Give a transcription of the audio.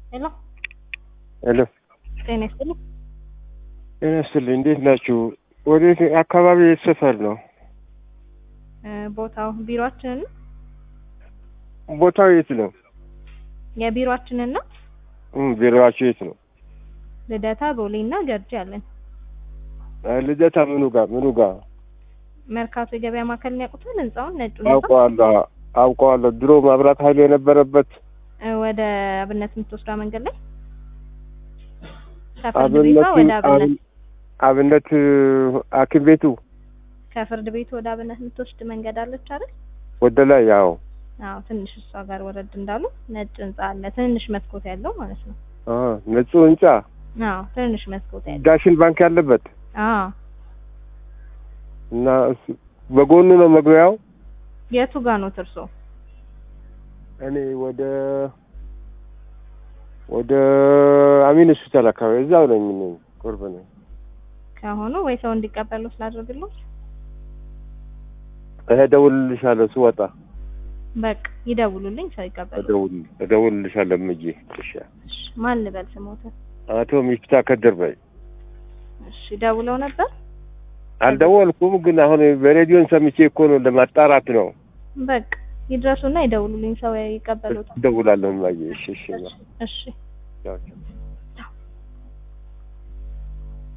ሄሎ ሄሎ ጤና ይስጥልኝ። ጤና ይስጥልኝ። እንዴት ናችሁ? ወዴት አካባቢ የት ሰፈር ነው? እ ቦታው ቢሮአችንን ነው? ቦታው የት ነው? የቢሮአችንን ነው? እም ቢሮዋችሁ የት ነው? ልደታ፣ ቦሌ እና ገርጂ አለን። አ፣ ልደታ ምኑ ጋር ምኑ ጋር? መርካቶ የገበያ ማዕከልን ያውቁታል? ህንጻውን ነጩ ህንጻ አውቀዋለሁ አውቀዋለሁ። ድሮ መብራት ኃይል የነበረበት እ ወደ አብነት የምትወስዷ መንገድ ላይ ከፍርድ አብነት ቤቷ ወደ አብነት አብ- አብነት ሐኪም ቤቱ ከፍርድ ቤቱ ወደ አብነት የምትወስድ መንገድ አለች አይደል? ወደ ላይ ያው አዎ ትንሽ እሷ ጋር ወረድ እንዳሉ ነጭ ህንጻ አለ። ትንሽ መስኮት ያለው ማለት ነው። አ፣ ነጹ ህንጻ አዎ ትንሽ መስኮት ያለው ዳሽን ባንክ ያለበት አዎ እና እሱ በጎኑ ነው መግቢያው። የቱ ጋር ነው ትርሶ? እኔ ወደ ወደ አሚን ሆስፒታል አካባቢ እዛው ነኝ እኔ ቅርብ ነኝ። ከሆኑ ወይ ሰው እንዲቀበሉ ስላደርግልዎት እደውልልሻለሁ ስወጣ በቃ ይደውሉልኝ፣ ሰው ይቀበሉ። እደውል እደውልልሻለሁ እምዬ። እሺ እሺ ማን ልበል ስሞት? አቶ ሚፍታ ከድር በይ። እሺ ደውለው ነበር። አልደወልኩም፣ ግን አሁን በሬዲዮን ሰምቼ እኮ ነው ለማጣራት ነው። በቃ ይድረሱና ይደውሉልኝ፣ ሰው ይቀበሉት። እደውላለሁ እማዬ። እሺ እሺ እሺ ቻው ቻው።